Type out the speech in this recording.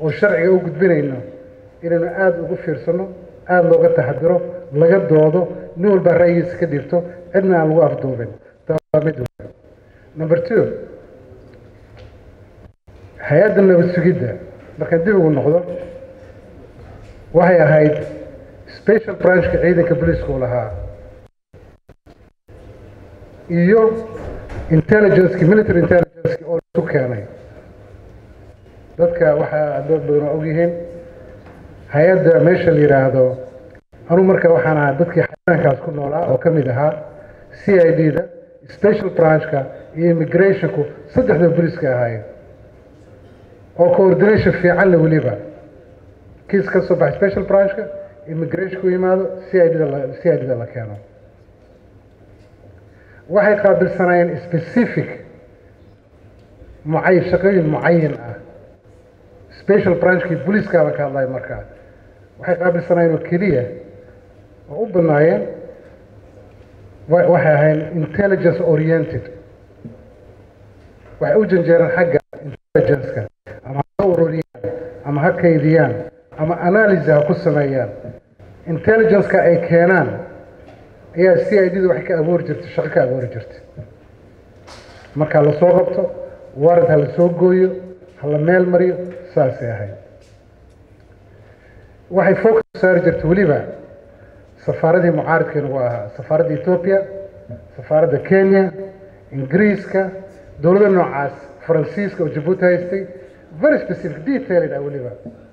oo sharciga u gudbinayno inaynu aada ugu fiirsano aada looga taxadiro laga doodo nin walbaa ra'yigiisa ka dhibto cidna aan lagu afduubin taa mid number two hay-adda nabad sugidda markaan dib ugu noqdo waxay ahayd special branchka ciidanka booliiska u lahaa iyo intelligenceki military intelligenceki oo isu keenay dadka waxaa dad badan oo ogyihiin hay-adda meesha la yidhaahdo anuu marka waxaan ahaa dadkii xayaankaas ku noolaa oo ka mid ahaa c i d da special branchka iyo immigrationku saddexda booliiska ahaayeen oo coordination fiican le weliba kiis ka soo baxay special branchka immigrationku yimaado c i d da c i d da la keeno waxay qaabilsanaayeen specific mucay shaqooyin mucayin ah special branchkii booliiskaaba ka hadlaya markaa waxay qaabilsanaayeen oo keliya oo u badnaayeen waxay ahayn intelligence oriented waxay u janjeereen xagga intelligenceka ama ha ururiyaan ama ha kaydiyaan ama analysis ha ku sameeyaan intelligenceka ay keenaan ayaa c i d da waxay ka abuuri jirtay shaqo ka abuuri jirtay markaa lasoo qabto warad ha la soo gooyo ha la meel mariyo saasay ahayd waxay focus saari jirtay weliba safaaradii mucaaridkii nagu ahaa safaaradda ethoobia safaaradda kenya ingiriiska dowladda noocaas faransiiska oo jabuuti haystay very specific detailed ah weliba